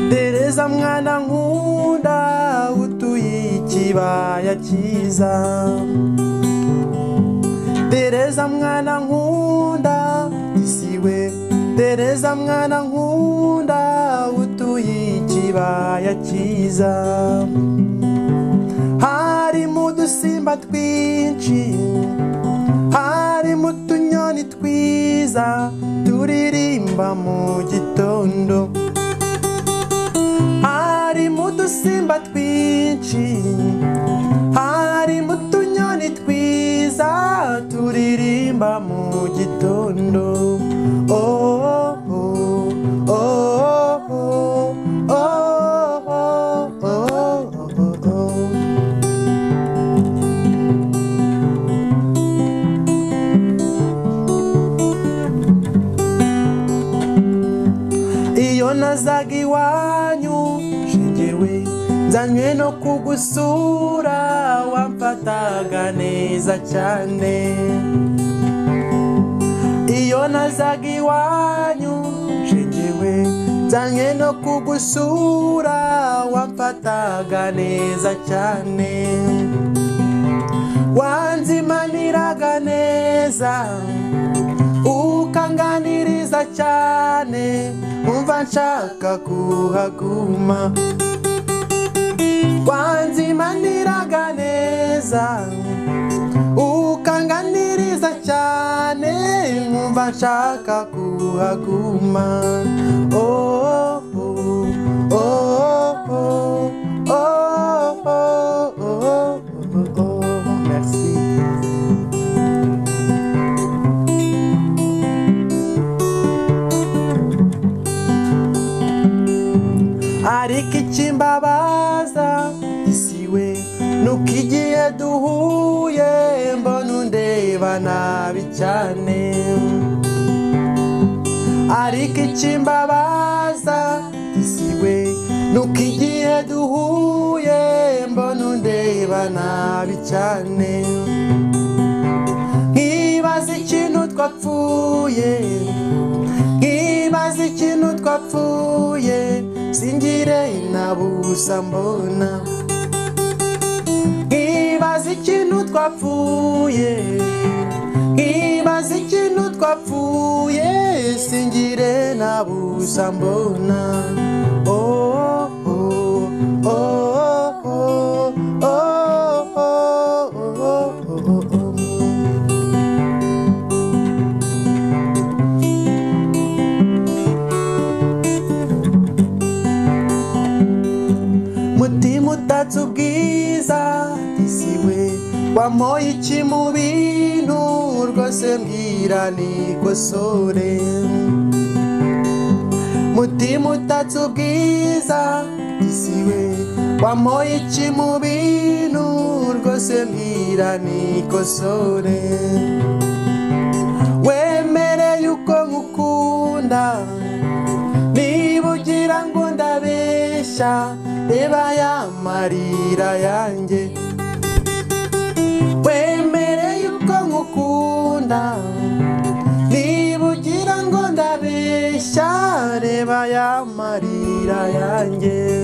mwiza mwana nkunda utuye ikibaya cyiza tereza mwana nkunda isiwe tereza mwana nkunda utuye ikibaya cyiza harimo udusimba twinshi harimo utunyoni twiza turirimba mu gitondo harimo udusimba twinshi harimo utunyoni twiza turirimba mu gitondo oh, oh, oh, oh, oh, oh, oh, oh, oh, oh. iyo nazaga iwanyu shigewe nzanywe no kugusura wamfataga neza cyane iyo nazaga iwanyu shigewe nzanywe no kugusura wamfataga neza cyane wanzimaniraga neza ukanganiriza cyane umva nshaka kuhaguma wanzimaniraga neza ukanganiriza cyane nkumva nshaka kuhaguma oh, oh, oh, oh, oh, oh, oh, oh, oh, oh. Merci. ariko ikimbabaza isi we nuko igihe duhuye mbona undeba nabi cyane ariko ikimbabaza isi we nuko igihe duhuye mbona undeba nabi cyane nkibaza ikintu twapfuye nkibaza ikintu twapfuye singire inabusa mbona nkibaza ikintu twapfuye nkibaza ikintu twapfuye singire nabusa mbona oh, oh, oh, oh, oh, oh, oh, oh, oh, oh. mutima utatse ubwiza isiwe wamoye iki mu bintu rwose mbwira nikosore mutima utatse ubwiza isiwe wamoye iki mu bintu rwose mbwira nikosore wemereye uko nkukunda niba ugira ngo ndabeshya reba ya marira yanjye wemereye uko nkukunda niba ugira ngo ndabeshya reba ya marira yanjye